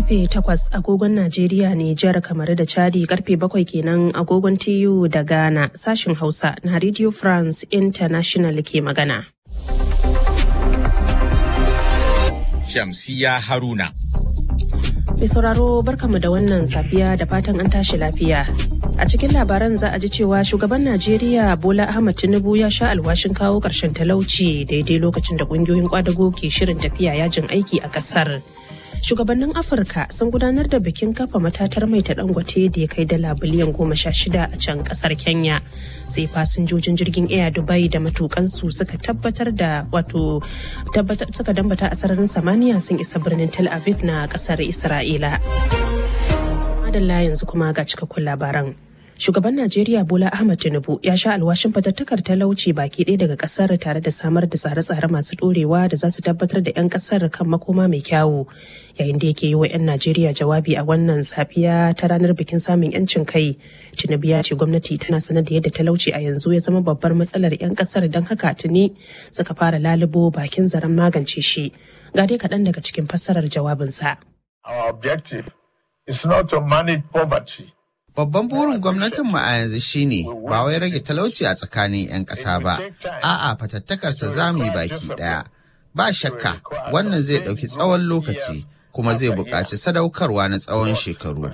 karfe 8 agogon Najeriya Nijar kamar da Chadi karfe 7 kenan agogon TU da Ghana sashin Hausa na Radio France International ke magana. Shamsiya Haruna. Mai sauraro barkamu da wannan safiya da fatan an tashi lafiya. A cikin labaran za a ji cewa shugaban Najeriya Bola Ahmad Tinubu ya sha alwashin kawo ƙarshen talauci daidai lokacin da ƙungiyoyin kwadago ke shirin tafiya yajin aiki a ƙasar. Shugabannin Afirka sun gudanar da bikin kafa matatar mai ta dangote da ya kai dala biliyan goma sha shida a can ƙasar Kenya. Sai fasinjojin jirgin Air Dubai da matukansu suka tabbatar da wato suka dambata a sararin samaniya sun isa birnin Tel Aviv na ƙasar Isra'ila. Madalla yanzu kuma ga cikakkun labaran. Shugaban Najeriya Bola Ahmad Tinubu ya sha alwashin fatattakar talauci baki ɗaya daga ƙasar tare da samar da tsare-tsare masu ɗorewa da za su tabbatar da 'yan ƙasar kan makoma mai kyawu. Yayin da yake yi wa 'yan Najeriya jawabi a wannan safiya ta ranar bikin samun 'yancin kai, Tinubu ya ce gwamnati tana sanar da yadda talauci a yanzu ya zama babbar matsalar 'yan ƙasar don haka tuni suka fara lalubo bakin zaren magance shi. Ga dai kaɗan daga cikin fassarar jawabinsa. Our objective is not to manage poverty. Babban burin gwamnatinmu a yanzu shine ba wai rage talauci a tsakanin 'yan ƙasa ba, a'a fatattakarsa za mu yi baki ɗaya. Ba shakka wannan zai ɗauki tsawon lokaci kuma zai buƙaci sadaukarwa na tsawon shekaru.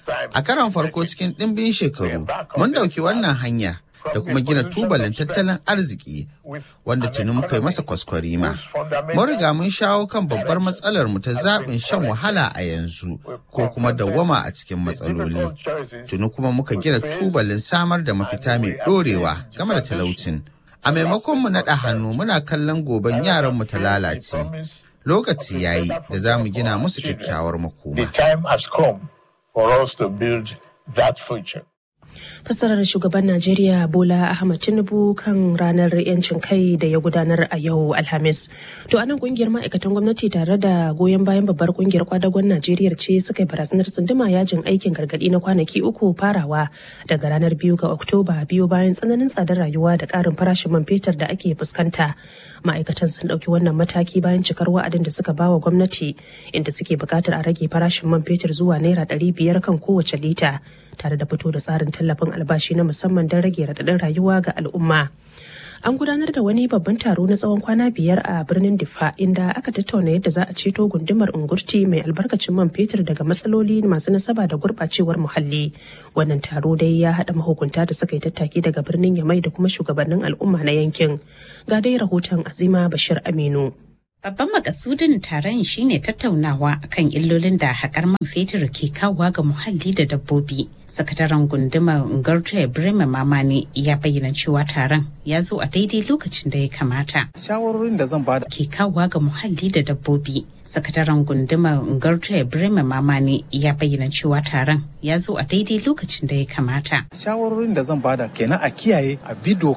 A karon farko cikin ɗimbin shekaru, mun ɗauki wannan hanya da kuma gina tubalin tattalin arziki wanda tuni muka yi masa kwaskwarima. Mun riga mun shawo kan babbar matsalar mu ta zaɓin shan wahala a yanzu ko kuma dawwama a cikin matsaloli. Tuni kuma muka gina tubalin samar da mafita mai ɗorewa game da talaucin. A maimakon mu naɗa hannu muna kallon goben yaran mu ta lalace. Lokaci yayi da za mu gina musu kyakkyawar makoma. The time has come for us to build that future. fassarar shugaban najeriya bola ahmad tinubu kan ranar yancin kai da ya gudanar a yau alhamis to anan kungiyar ma'aikatan gwamnati tare da goyon bayan babbar kungiyar kwadagon najeriya ce suka yi barazanar tsunduma yajin aikin gargadi na kwanaki uku farawa daga ranar biyu ga oktoba biyu bayan tsananin tsadar rayuwa da karin farashin man fetur da ake fuskanta ma'aikatan sun ɗauki wannan mataki bayan cikar wa'adin da suka bawa gwamnati inda suke buƙatar a rage farashin man fetur zuwa naira ɗari biyar kan kowace lita tare da fito da tsarin tallafin albashi na musamman don rage raɗaɗin rayuwa ga al'umma. An gudanar da wani babban taro na tsawon kwana biyar a birnin Difa inda aka tattauna yadda za a ceto gundumar Ungurti mai albarkacin man fetur daga matsaloli masu nasaba da gurɓacewar muhalli. Wannan taro dai ya haɗa mahukunta da suka yi tattaki daga birnin Yamai da kuma shugabannin al'umma na yankin. Ga dai rahoton Azima Bashir Aminu. Babban makasudin taron shine tattaunawa kan illolin da haƙar man fetur ke kawowa ga muhalli da dabbobi. Sakataren gundumar Ngarta Ibrahim Mamani ya bayyana cewa taron ya zo a daidai lokacin da ya kamata. Shawarorin da zan bada ke kawowa ga muhalli da dabbobi. Sakataren gundumar Ngarta Ibrahim Mamani ya bayyana cewa taron ya zo a daidai lokacin da ya kamata. Shawarorin da zan bada kenan a kiyaye a bi